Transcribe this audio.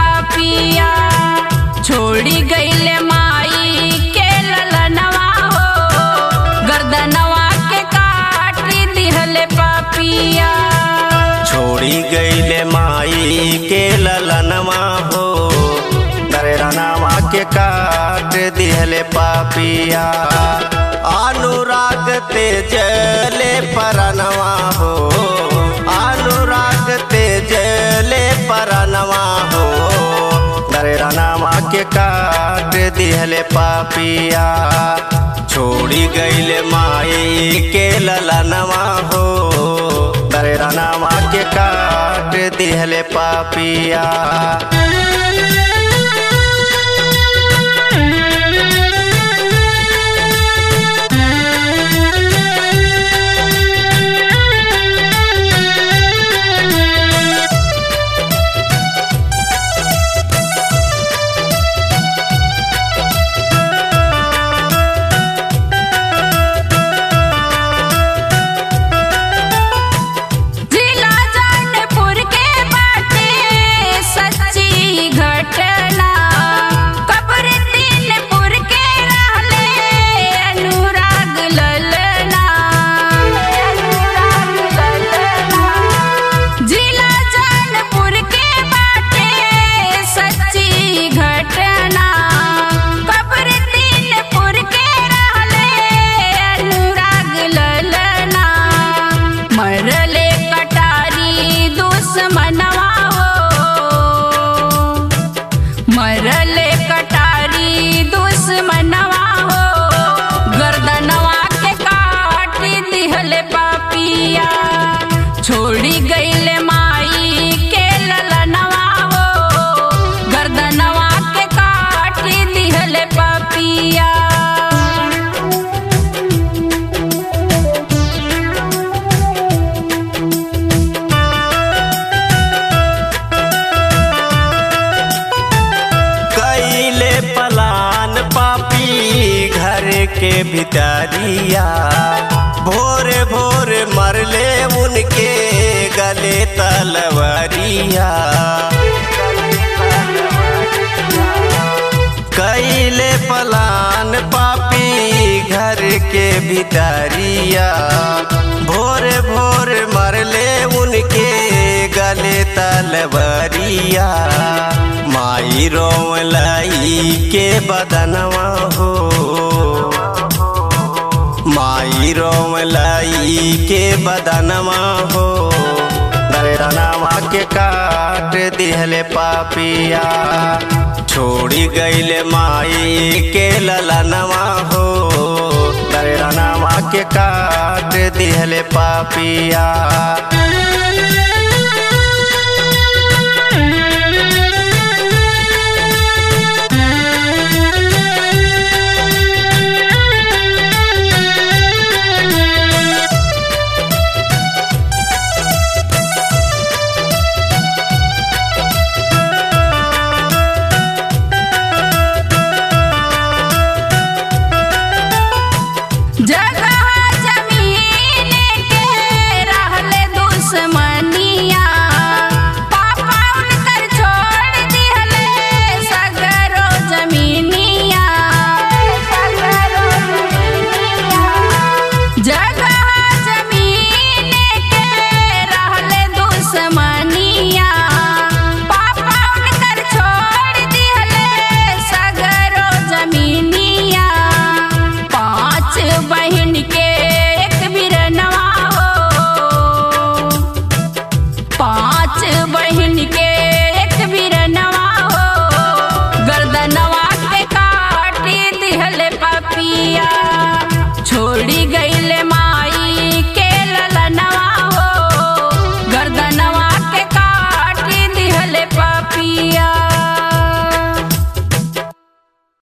पापिया छोड़ी गईले माई के ललनवा हो गर्दनवा के काट दिहले पापिया छोड़ी गईले माई के ललनवा हो दरनामा के काट दिहले पापिया अनुराग तेजले परनवा हो अनुराग तेजले परनवा हो दरनामा के काट दिहले पापिया छोड़ी गईले माई के ललनवा हो दरनामा के काट दिहले पापिया जिला जौनपुर के बाटे सच्ची घटना कब्र दिलपुर के रहले अनुराग ललना अनुराग ललना जिला जौनपुर के बाटे सच्ची घटना कब्र दिलपुर के रहले अनुराग ललना मरले कटारी दुश्मनवा हो मरले कटारी दुश्मनवा हो गर्दनवा के काट दिहले पापिया छोड़ी गईले माई के ललनवा हो गर्दनवा के काट दिहले पापिया कैले पलान पापी घर के भितरिया भोर भोर मरले उनके गले तलवरिया कैले पलान पापी घर के भितरिया भोर भोर मरले उनके गले तलवरिया माई रोमलाई के बदनवा हो माई रोमलाई के बदनवा हो दरनामा के काट दिहले पापिया छोड़ी गईले माई के ललनवा हो दरनामा के काट दिहले पापिया